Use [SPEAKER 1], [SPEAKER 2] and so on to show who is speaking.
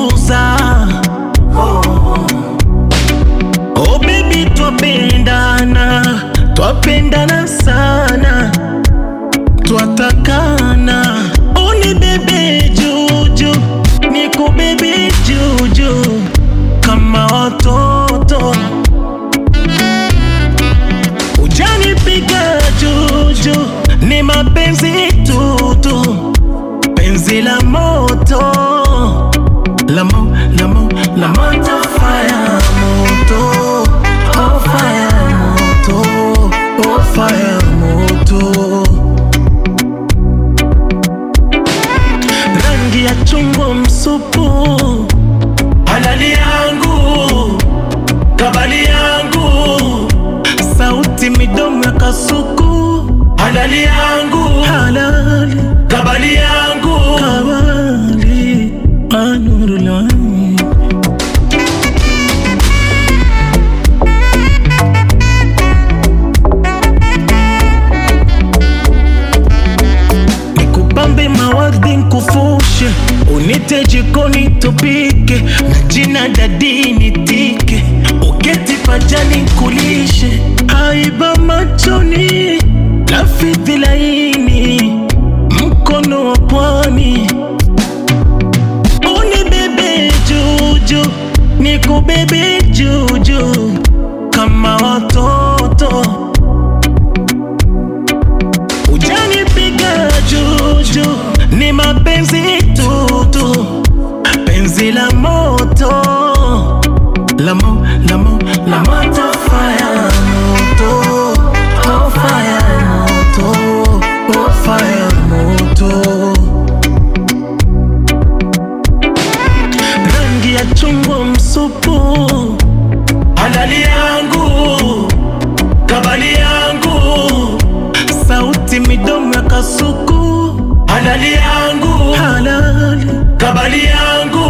[SPEAKER 1] kuuza Oh baby twapendana, twapendana sana, twatakana. Uni bebe juju, niku bebe juju kama watoto. Ujanipiga juju, ni mapenzi tutu, penzi la moto la mo, la mo, la moto fire moto oh fire moto oh fire moto rangi ya chungwa msupu halali yangu kabali yangu sauti midomo ya kasuku halali yangu halali kabali yangu kabali anurulani nikupambe mawadhi nkufushe unite jikoni tupike na jina dadi nitike uketi pajani kulishe aiba machoni lafidhi laini mkono wa pwani unibebe juju nikubebe juju kama watoto Ujanipiga juju, ni mapenzi tutu, penzi la moto, la mo, la mo, la moto, fire moto, oh fire moto, oh fire moto. Rangi ya chungwa msupu, halali yangu, kabali yangu sauti midomo ya kasuku halali yangu halali kabali yangu